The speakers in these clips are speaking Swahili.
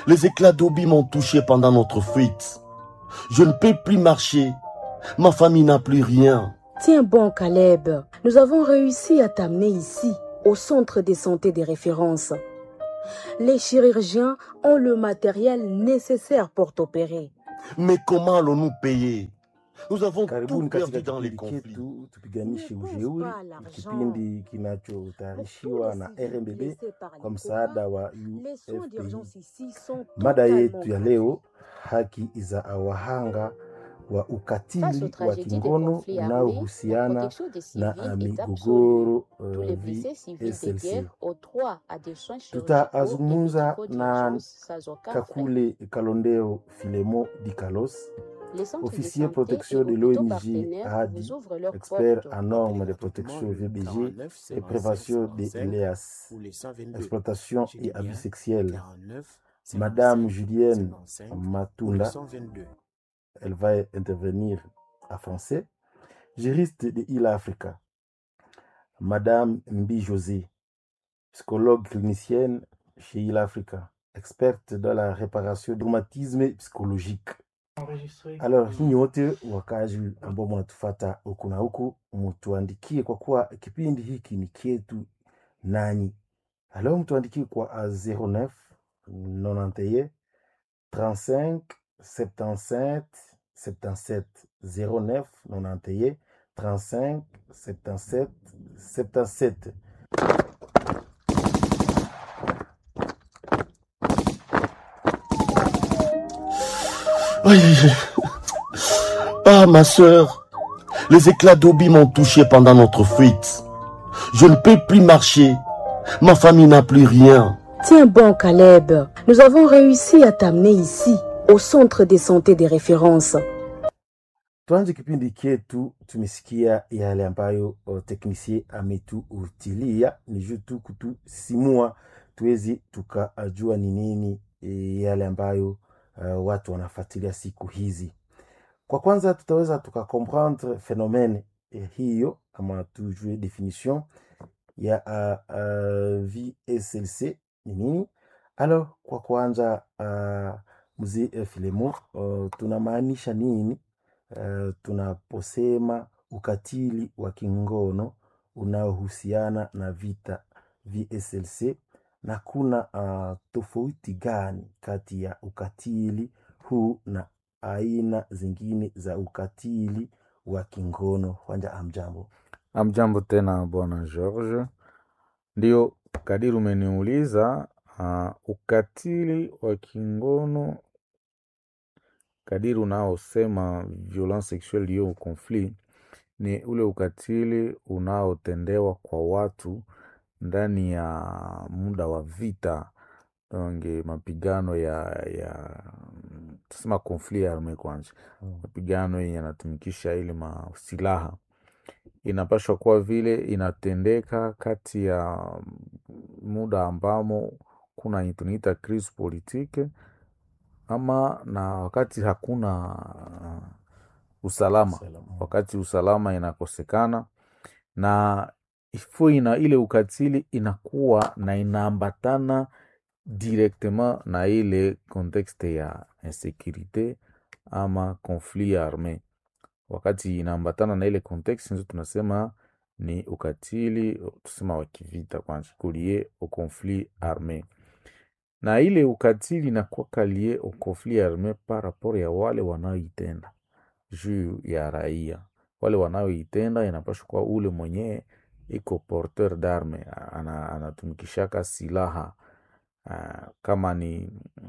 Les éclats d'obis m'ont touché pendant notre fuite. Je ne peux plus marcher. Ma famille n'a plus rien. Tiens bon, Caleb. Nous avons réussi à t'amener ici, au centre de santé des références. Les chirurgiens ont le matériel nécessaire pour t'opérer. Mais comment allons-nous payer Nous avons tout Karibuni perdu katika dans les kipindi conflits. chetu tupiganishe Ne pense ujeuri, pas à l'argent. kipindi Pour kinachotayarishiwa tous na les civils RMBB blessés par kwa les msaada combats, wa les soins UFPI. d'urgence ici sont Mada totalement yetu ya gratuits. leo, haki za wahanga wa Face aux ukatili wa tragédies des kingono conflits armés, la unaohusiana protection des na civils uh, est absolue. migogoro Tous uh, les blessés civils de VSLC. guerre ont droit à des soins chirurgicaux et Tutazungumza médicaux na d'urgence sans aucun frais. Kakule Kalondero Filemo Dikalos, Les centres de officier santé et protection de hôpitaux l'ONG partenaires ADI, vous ouvrent leurs expert portes. en normes de protection VBG et prévention des LEAS, pour les 122 exploitation Je dis et abus bien sexuels. 49 Madame 55 Julienne 55 pour les Matunda, 122 elle va intervenir en français. Juriste de Il Africa. Madame Mbi José, psychologue clinicienne chez Il Africa, experte dans la réparation du traumatisme psychologique. Alors, nyinyi wote wakazi ambao mnatufata huku na huku, mtuandikie kwa kuwa kipindi hiki ni kietu nanyi. Alors, mtuandikie kwa a 09 91 35 77 77 09 91 35 77 77. Aïe, aïe, aïe. Ah, ma sœur, les éclats d'obis m'ont touché pendant notre fuite. Je ne peux plus marcher. Ma famille n'a plus rien. Tiens bon, Caleb. Nous avons réussi à t'amener ici, au centre de santé des références. Tuanze kipindi chetu, tumesikia yale ambayo uh, teknisie ametuutilia, ni juu tu kutusimua tuwezi tukajua ni nini eh, yale ambayo uh, watu wanafuatilia siku hizi. Kwa kwanza tutaweza tukakomprendre phenomene eh, hiyo ama tujue definition ya uh, uh, VSLC ni nini. Alors, kwa kwanza uh, mzee uh, Filemo, uh, tunamaanisha nini uh, tunaposema ukatili wa kingono unaohusiana na vita VSLC, na kuna uh, tofauti gani kati ya ukatili huu na aina zingine za ukatili wa kingono? Wanja, amjambo. Amjambo tena bwana George. Ndio kadiri umeniuliza, uh, ukatili wa kingono kadiri unaosema violence sexuelle liée au conflit ni ule ukatili unaotendewa kwa watu ndani ya muda wa vita, donge mapigano ya ya tusema conflit arme kwanza, Mm. mapigano yenye yanatumikisha ile masilaha inapashwa kuwa vile inatendeka kati ya muda ambamo kuna yenye tunaita crise politique ama na wakati hakuna usalama, Salama. wakati usalama inakosekana na ifo ina ile ukatili inakuwa na inaambatana directement na ile contexte ya insécurité ama conflit armé. Wakati inaambatana na ile contexte, ndio tunasema ni ukatili tusema wa kivita kwanza, kulie au conflit armé na ile ukatili inakuwa lie au conflit armé par rapport ya wale wanaoitenda juu ya raia. Wale wanaoitenda inapaswa kuwa ule mwenyewe iko porteur d'arme, ana, anatumikishaka silaha Ah, kama ni,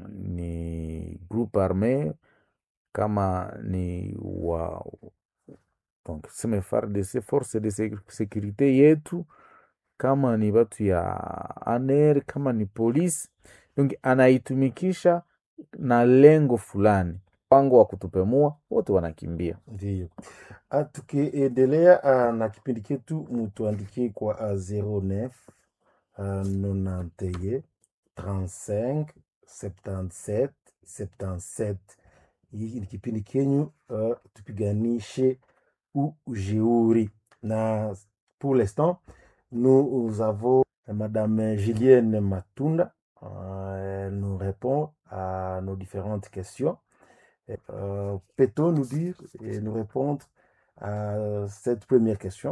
ni groupe armé kama ni wa donc seme FARDC force de sec- sécurité yetu, kama ni batu ya ANR, kama ni polisi, donc anaitumikisha na lengo fulani, mpango wa kutupemua, wote wanakimbia. Ndiyo. Ah, Tukiendelea ah, na kipindi chetu, mutuandikie kwa ah, 09 ah, 91 35 77 77. Hii ni kipindi kenyu ah, tupiganishe ujeuri na pour l'instant nous avons Madame Julienne Matunda. Euh, elle nous répond à nos différentes questions. Euh, Peut-on nous dire et nous répondre à cette première question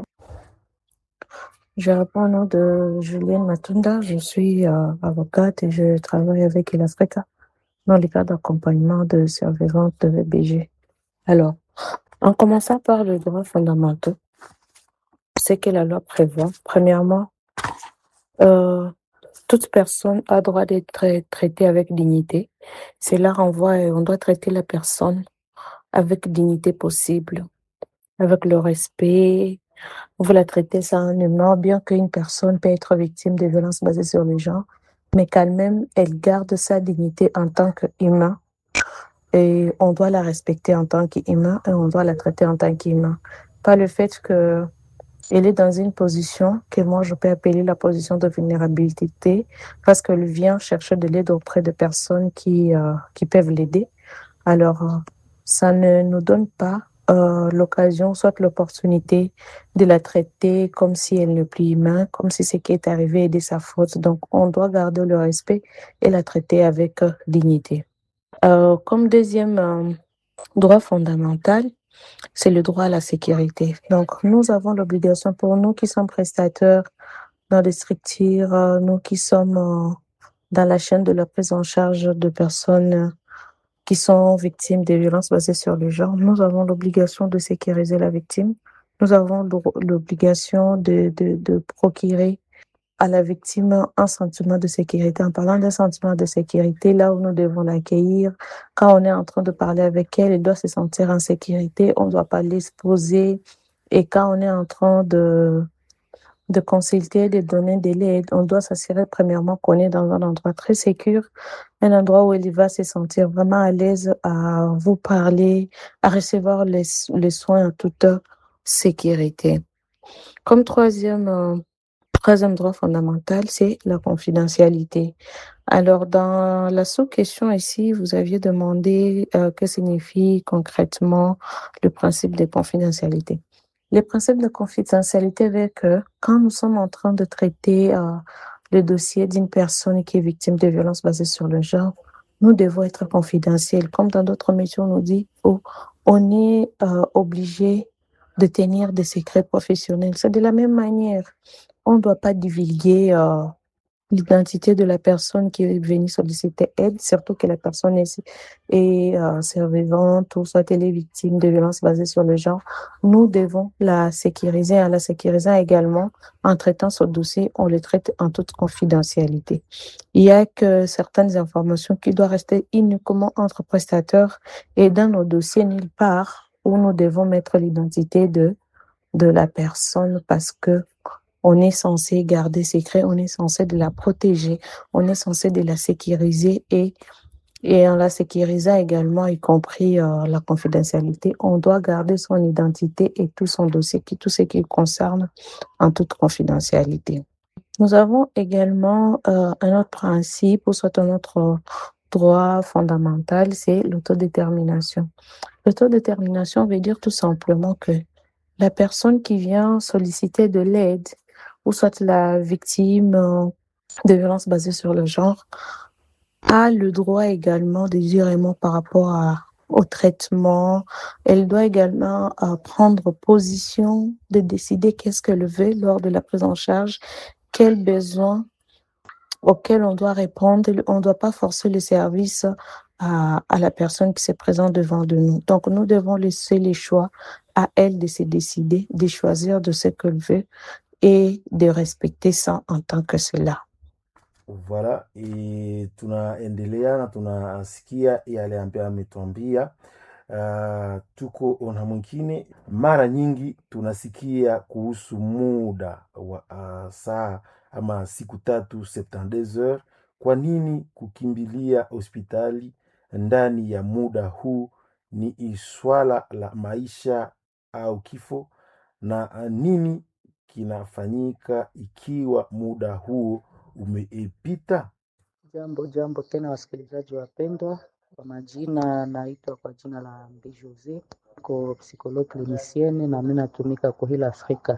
Je réponds au nom de Julienne Matunda. Je suis euh, avocate et je travaille avec l'Africa dans le cadre d'accompagnement de survivantes de VBG. Alors, en commençant par les droits fondamentaux, c'est que la loi prévoit, premièrement, euh, toute personne a droit d'être trai- traitée avec dignité. Cela renvoie, et on doit traiter la personne avec dignité possible, avec le respect. Vous la traitez sans un humain, bien qu'une personne peut être victime de violences basées sur le genre, mais quand même, elle garde sa dignité en tant qu'humain. Et on doit la respecter en tant qu'humain et on doit la traiter en tant qu'humain. Pas le fait que elle est dans une position que moi je peux appeler la position de vulnérabilité parce qu'elle vient chercher de l'aide auprès de personnes qui, euh, qui peuvent l'aider. Alors, euh, ça ne nous donne pas euh, l'occasion, soit l'opportunité de la traiter comme si elle n'est plus humaine, comme si ce qui est arrivé est de sa faute. Donc, on doit garder le respect et la traiter avec euh, dignité. Euh, comme deuxième euh, droit fondamental, c'est le droit à la sécurité. Donc, nous avons l'obligation pour nous qui sommes prestataires dans des structures, euh, nous qui sommes euh, dans la chaîne de la prise en charge de personnes euh, qui sont victimes des violences basées sur le genre, nous avons l'obligation de sécuriser la victime. Nous avons l'o- l'obligation de, de, de procurer à la victime un sentiment de sécurité. En parlant d'un sentiment de sécurité, là où nous devons l'accueillir, quand on est en train de parler avec elle, elle doit se sentir en sécurité, on ne doit pas l'exposer. Et quand on est en train de, de consulter, de donner de l'aide, on doit s'assurer premièrement qu'on est dans un endroit très sécur, un endroit où elle va se sentir vraiment à l'aise à vous parler, à recevoir les, les soins en toute sécurité. Comme troisième, euh, troisième droit fondamental, c'est la confidentialité. Alors, dans la sous-question ici, vous aviez demandé euh, que signifie concrètement le principe de confidentialité. Le principe de confidentialité veut que quand nous sommes en train de traiter euh, le dossier d'une personne qui est victime de violences basées sur le genre, nous devons être confidentiels. Comme dans d'autres métiers, on nous dit, oh, on est euh, obligé de tenir des secrets professionnels. C'est de la même manière. On ne doit pas divulguer euh, l'identité de la personne qui est venue solliciter aide, surtout que la personne est, est euh, survivante ou soit elle est victime de violences basées sur le genre. Nous devons la sécuriser. En la sécurisant également, en traitant ce dossier, on le traite en toute confidentialité. Il y a que certaines informations qui doivent rester uniquement entre prestateurs et dans nos dossiers nulle part où nous devons mettre l'identité de, de la personne parce que on est censé garder secret, on est censé de la protéger, on est censé de la sécuriser et, et en la sécurisant également, y compris euh, la confidentialité, on doit garder son identité et tout son dossier, qui, tout ce qui le concerne en toute confidentialité. Nous avons également euh, un autre principe, ou soit un autre droit fondamental, c'est l'autodétermination. L'autodétermination veut dire tout simplement que la personne qui vient solliciter de l'aide, ou soit la victime euh, de violences basées sur le genre, a le droit également désirément par rapport à, au traitement. Elle doit également euh, prendre position de décider qu'est-ce qu'elle veut lors de la prise en charge, quels besoins auxquels on doit répondre. On ne doit pas forcer le service à, à la personne qui se présente devant de nous. Donc, nous devons laisser les choix à elle de se décider, de choisir de ce qu'elle veut et de respecter ça en tant que cela. Voilà, e, tunaendelea na tunasikia yale ambayo ametuambia. Uh, tuko na mwingine. Mara nyingi tunasikia kuhusu muda wa uh, saa ama siku tatu 72 heures. Kwa nini kukimbilia hospitali ndani ya muda huu? Ni swala la maisha au kifo, na uh, nini kinafanyika ikiwa muda huo umeipita? Jambo jambo tena, wasikilizaji wapendwa, kwa majina naitwa kwa jina la Mbi Jose, ko psikologue clinicienne na mimi natumika kwa hila Afrika.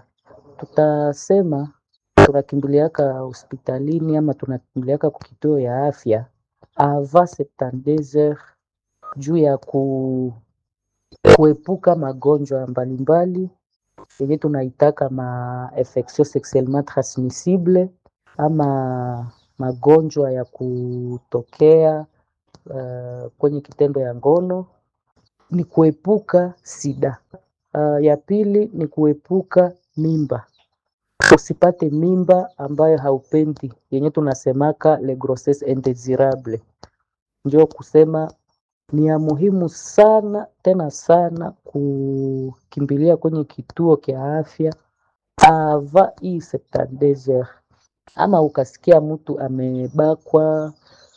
Tutasema tunakimbiliaka hospitalini ama tunakimbiliaka kwa kituo ya afya avant 72 heures juu ya ku, kuepuka magonjwa mbalimbali yenye tunaitaka ma infection sexuellement transmissible ama magonjwa ya kutokea uh, kwenye kitendo ya ngono ni kuepuka sida. Uh, ya pili ni kuepuka mimba, usipate mimba ambayo haupendi, yenye tunasemaka le grossesse indesirable. Ndio kusema ni ya muhimu sana tena sana kukimbilia kwenye kituo kya afya ava hii 72 heures, ama ukasikia mtu amebakwa,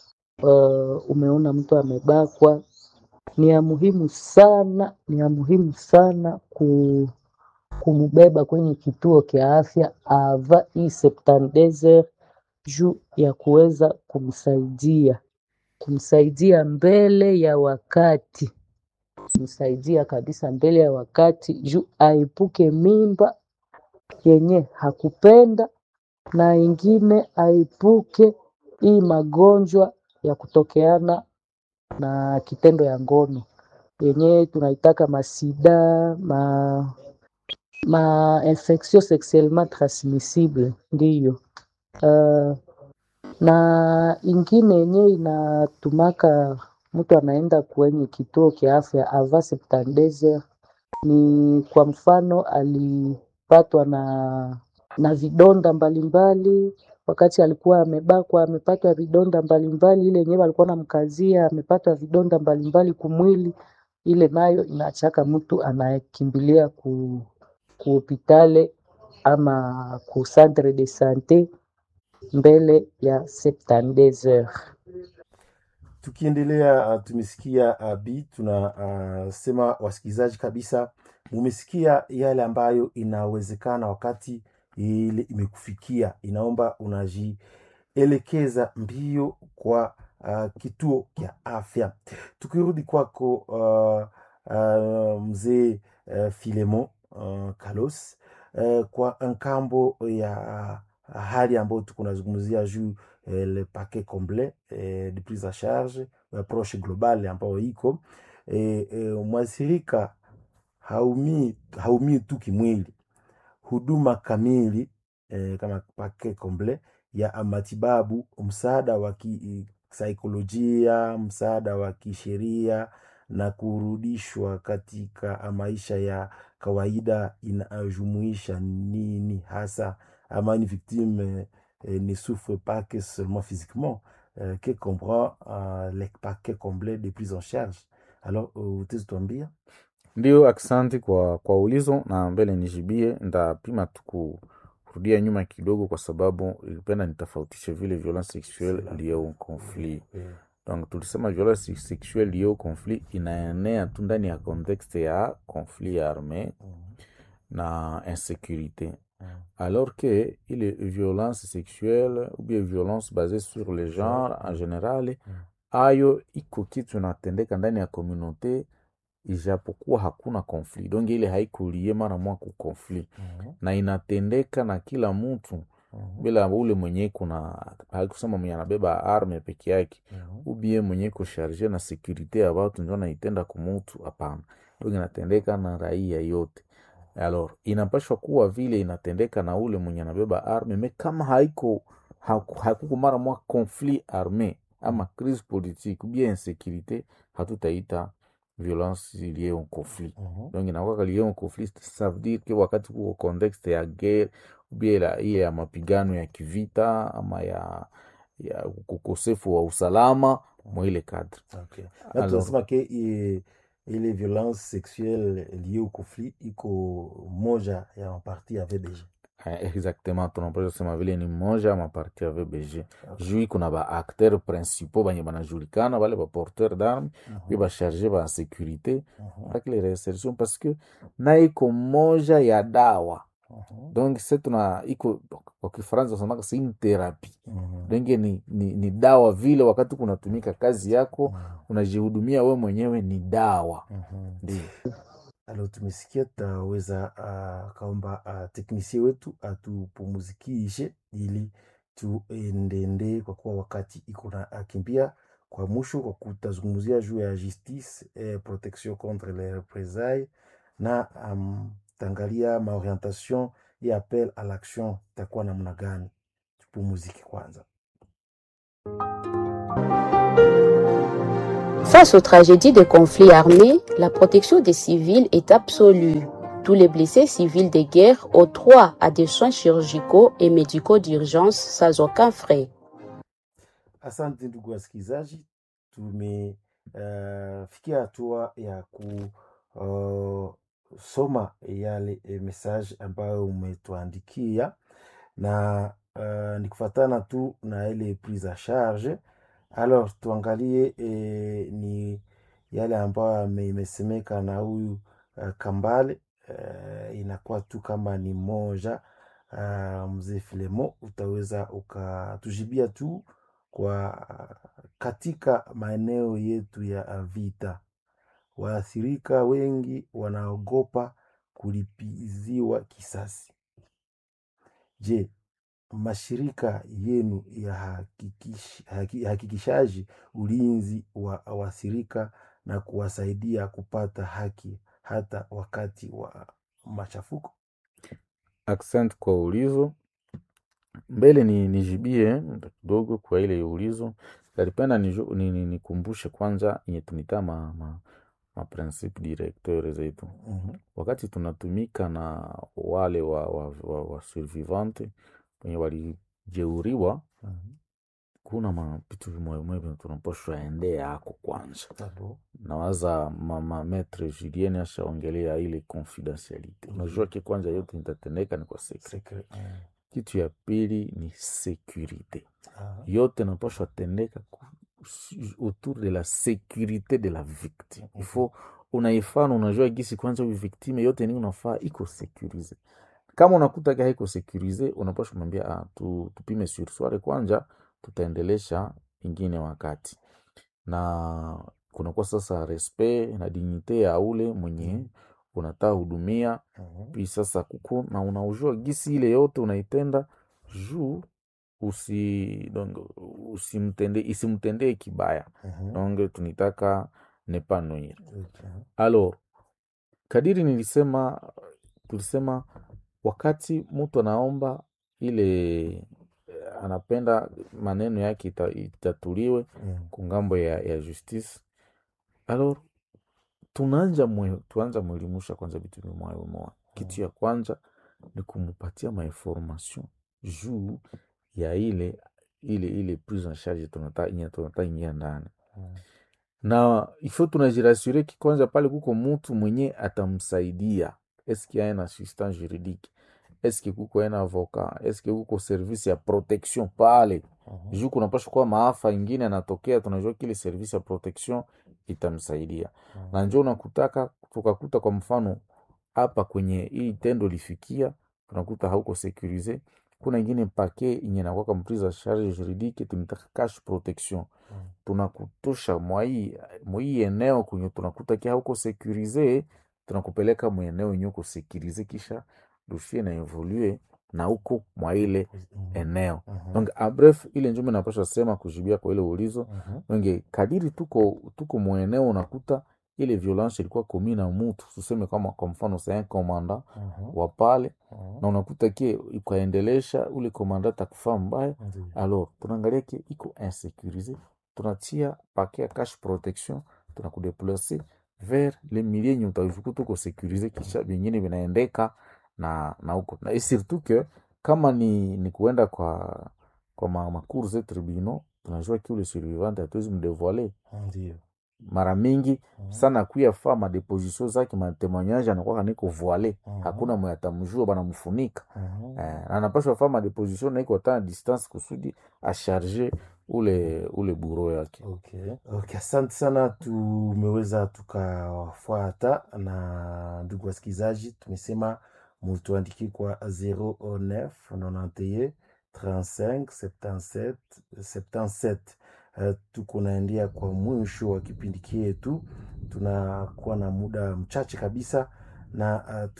uh, umeona mtu amebakwa ni ya muhimu sana, ni ya muhimu sana ku, kumubeba kwenye kituo kya afya ava hii 72 heures juu ya kuweza kumsaidia kumsaidia mbele ya wakati, kumsaidia kabisa mbele ya wakati juu aepuke mimba yenye hakupenda na ingine aepuke hii magonjwa ya kutokeana na kitendo ya ngono yenye tunaitaka masida ma, ma infection sexuellement transmissible ndiyo. Uh, na ingine yenye inatumaka mtu anaenda kwenye kituo kya afya avant 72 heures ni kwa mfano alipatwa na na vidonda mbalimbali wakati alikuwa amebakwa, amepatwa vidonda mbalimbali, ile yenyewe alikuwa namkazia, amepatwa vidonda mbalimbali kumwili, ile nayo inachaka mtu anayekimbilia ku ku hopitale ama ku centre de sante mbele ya 72 heures. Tukiendelea uh, tumesikia uh, bi tunasema uh, wasikilizaji kabisa, mumesikia yale ambayo inawezekana wakati ile imekufikia, inaomba unajielekeza mbio kwa uh, kituo kya afya. Tukirudi kwako uh, uh, mzee uh, Filemon uh, Kalos uh, kwa nkambo ya uh, hali ambayo tuko nazungumzia juu eh, le paquet complet eh, de prise en charge approche globale ambayo iko eh, eh, mwathirika haumii haumii tu kimwili, huduma kamili eh, kama paquet complet ya matibabu, msaada wa kisaikolojia, msaada wa kisheria na kurudishwa katika maisha ya kawaida inajumuisha nini hasa ama une victime euh, ne souffre pas que seulement physiquement, euh, que comprend euh, les paquets complets de prise en charge. Alors, uh, utazituambia Ndio, aksanti kwa, kwa ulizo na mbele nijibie. Ndapima tu kurudia nyuma kidogo, kwa sababu ilipenda nitofautishe vile violence sexuelle liée au conflit. Donc tulisema violence sexuelle liée au conflit inaenea tu ndani ya contexte ya conflit armé na insécurité alors que ile violence sexuelle ou bien violence basée sur le genre en général ayo iko kitu inatendeka ndani ya communauté ijapokuwa hakuna conflit donc ile haikulie mara mwa ku conflit na inatendeka na kila mtu bila ule mwenye kuna haikusema mwenye anabeba arme peke yake ubie mwenye kusharge na sekurite ya watu ndio naitenda kumutu hapana donc inatendeka na raia yote alors inapashwa kuwa vile inatendeka na ule mwenye anabeba arme me kama haiko haku- hakuko mara mwa conflit arme ama crise politique ou bien insécurité hatutaita violence liée au conflit donc inakuwa liée au conflit ça veut dire que wakati kuko contexte ya guerre ou bien la- ile ya mapigano ya kivita ama ya ya ukosefu wa usalama mwa ile cadre okay. Na Alors- tunasema ke i- ile violence sexuelle liée au conflit iko moja ya maparti ya VBG. Eh, exactement tunapasha sema vile ni mmoja maparti ya VBG juu kuna ba acteur principaux banye banajulikana bale ba porteur d'arme puis ba charge ba sécurité avec les réinsertions parce que na iko moja ya dawa donc c'est tuna iko kwa kifaransa wasemaka c'est une thérapie donc ni, ni, ni dawa vile wakati kunatumika kazi yako unajihudumia we mwenyewe ni dawa ndio Alors tumesikia, tutaweza uh, kaomba uh, teknisie wetu atupumuzikishe ili tuendende, kwa kuwa wakati iko na akimbia kwa mwisho kwa kutazungumzia juu ya justice et protection contre les représailles na um, tangalia maorientation ya appel à l'action itakuwa namna gani. Tupumuzike kwanza. Face aux tragédies de conflits armés, la protection des civils est absolue. Tous les blessés civils de guerre ont droit à des soins chirurgicaux et médicaux d'urgence sans aucun frais. Asante ndugu wasikilizaji, tumefikia hatua ya kusoma yale eh, message ambayo umetuandikia na uh, ni kufatana tu na ile prise à charge. Alors tuangalie eh, ni yale ambayo ame- imesemeka na huyu uh, Kambale uh, inakuwa tu kama ni moja uh, mzee Filemo, utaweza ukatujibia tu kwa katika maeneo yetu ya vita, waathirika wengi wanaogopa kulipiziwa kisasi. Je, mashirika yenu ya hakikish, haki, hakikishaji ulinzi wa waathirika na kuwasaidia kupata haki hata wakati wa machafuko? Accent kwa ulizo mbele ni nijibie muda kidogo kwa ile ulizo nalipenda niju- ni- ni- nikumbushe kwanza yenye tunita ma, ma, ma principe directeur zetu Mhm, wakati tunatumika na wale wa, wa, wa, wa survivante wenye walijeuriwa mhm. kuna mapitu vimoyevimoye vyenye tunapashwa endea ako kwanza Abo, nawaza mama metre Julienne ashaongelea ile confidentialite. Unajua ki kwanza yote nitatendeka ni kwa secret. secret. Mm. Kitu ya pili ni securite, Ah, yote napashwa tendeka ku- su- autour de la securite de la victime. Il faut unaifana, unajua gisi kwanza huyu victime yote ni unafaa iko securize. Kama unakuta ka haiko securize, unapashwa mwambia ah, tu, tupime sursware kwanza, tutaendelesha ingine wakati na kunakuwa sasa respect na dignite ya ule mwenye unataka hudumia mhm. pi sasa kuko na unaujua gisi ile yote unaitenda juu usi donc usimtende isimtendee kibaya Mhm. donc tunitaka ne pas nuire Okay. alors kadiri nilisema tulisema wakati mtu anaomba ile eh, anapenda maneno yake ita, itatuliwe Mm. kungambo ya, ya justice alors tunaanja mwe, tuanza mwelimusha kwanza vitu vimoya vimoya kitu ya kwanza ni kumupatia mainformation juu ya ile ile ile prise en charge tunata inye tunata ingia ndani Mm. na ifo tunajirasure ki kwanza pale kuko mutu mwenye atamsaidia eske aena assistant juridique eske kuko aena avocat eske kuko service ya protection pale Mhm. juu kunapasha kuwa maafa ingine anatokea, tunajua kile service ya protection itamsaidia Mhm. na njo unakutaka tukakuta kwa mfano hapa kwenye hii tendo lifikia, tunakuta hauko securize. Kuna ingine pake inye nakwaka mprise a charge juridique tunitaka cash protection, Mm. tunakutosha mwai mwai eneo kwenye tunakuta kia hauko securize, tunakupeleka mweneo yenye uko securize, kisha dossier na evolue na huko mwa ile Mhm. eneo Mhm. donc a bref ile njume napasha sema kujibia kwa ile ulizo Mhm. donc kadiri tuko tuko mweneo unakuta ile violence ilikuwa komi na mutu tuseme kama kwa mfano c'est un commandant Mhm. wa pale Mhm. na unakuta kie ikaendelesha ule commandant takufaa mbaya Ndiyo. alors tunaangalia ke iko insécurisé tunatia paquet ya cash protection tunakudeplace vers le milieu yenye utajuku tuko sécurisé kisha vingine vinaendeka na na huko na et surtout que kama ni, ni kuenda kwa kwa ma, macour ze tribunaux tunajua ki ule survivant hatuwezi mdevoile Ndiyo. mara mingi Mhm. sana kuya fa madeposition zake matemoignage anakwaka niko voile Mhm. hakuna mwe atamjua banamfunika Mhm. eh, na anapashwa fa madeposition naiko hata distance kusudi asharge ule ule buro yake Okay. Okay, asante sana, tumeweza tukawafuata na ndugu wasikilizaji, tumesema mutuandikie kwa 09 91 35 77 77. Uh, tuko naendea kwa mwisho wa kipindi chetu, tunakuwa na muda mchache kabisa na uh,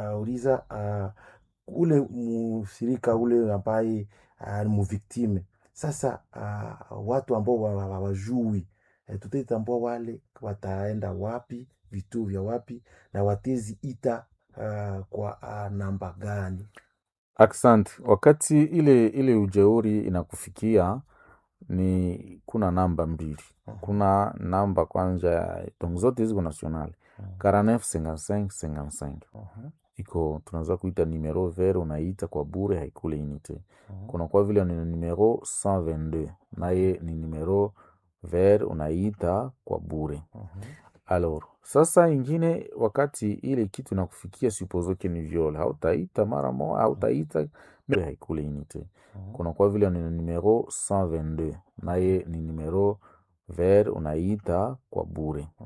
tutauliza uh, ule musirika ule ambaye uh, ni muviktime Sasa uh, watu ambao wa- wa- hawajui eh, tutaitambua wale wataenda wapi, vituo vya wapi na watezi ita uh, kwa uh, namba gani? Asante. Wakati ile ile ujeuri inakufikia ni kuna namba mbili. Kuna namba kwanza, donc zote ziko nationale 49 55 55 iko tunaweza kuita numero vert, unaita kwa bure, haikule unité. Kuna kwa vile ni numero 122 naye ni numero vert, unaita kwa bure. Alors, sasa ingine wakati ile kitu inakufikia supposo que ni viol, hautaita mara moja, hautaita mbele haikule unité. Kuna kwa vile ni numero 122 naye ni numero vert, unaita kwa bure.